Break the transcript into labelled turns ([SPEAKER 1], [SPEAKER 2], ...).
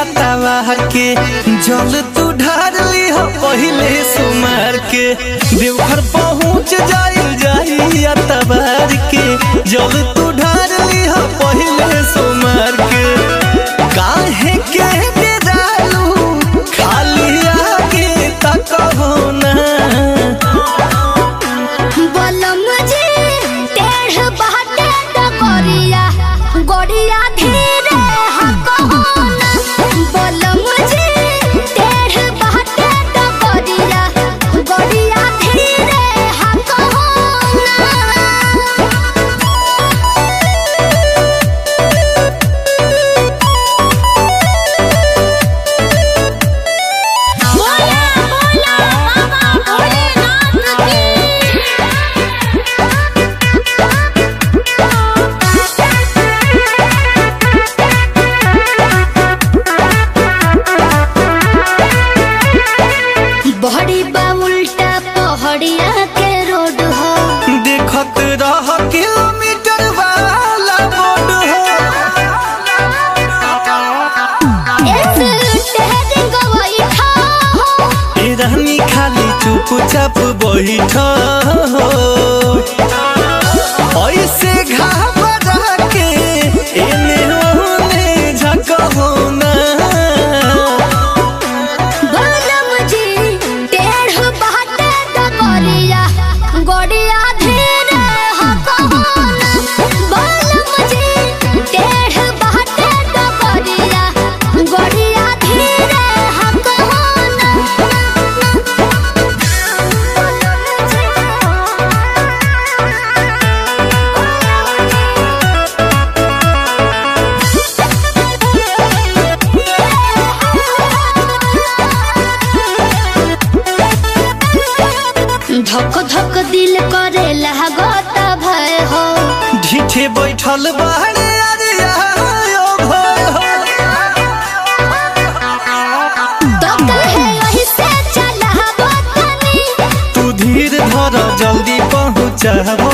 [SPEAKER 1] तवा के जल तू ढार ली हो पहले सुमार के देवघर पहुँच जाइल जाई तबार के जल तू ढार ली हो पहले सुमार के काहे के बेदालू खाली आगे तक हो ना
[SPEAKER 2] बलम जी टेढ़ बहटे डगरिया गोरिया धीरे हकहोना बलम जी टेढ़ बहटे डगरिया गोरिया धीरे हकहोना बोला बोला बाबा भोलेनाथ की बहड़ी बा उल्टा पहड़िया के रोड हो
[SPEAKER 1] देखत रह किलोमीटर वाला बोर्ड हो
[SPEAKER 2] एस टेहरिंग बैठा हो
[SPEAKER 1] ए रानी खाली चुपचाप बैठ हो ऐसे घाबरा के एने ओने झकहो ना
[SPEAKER 2] बलम जी टेढ़ बहटे डगरिया गोड़िया धीरे हकहोना बलम जी टेढ़ बहटे डगरिया गोड़िया धीरे हकहोना धक धक दिल करे लागत भय हो
[SPEAKER 1] ढीठे बैठल बाहरे अरे आयो भय हो
[SPEAKER 2] तो कहे यही से चला तनी
[SPEAKER 1] तू धीर धर जल्दी पहुँचब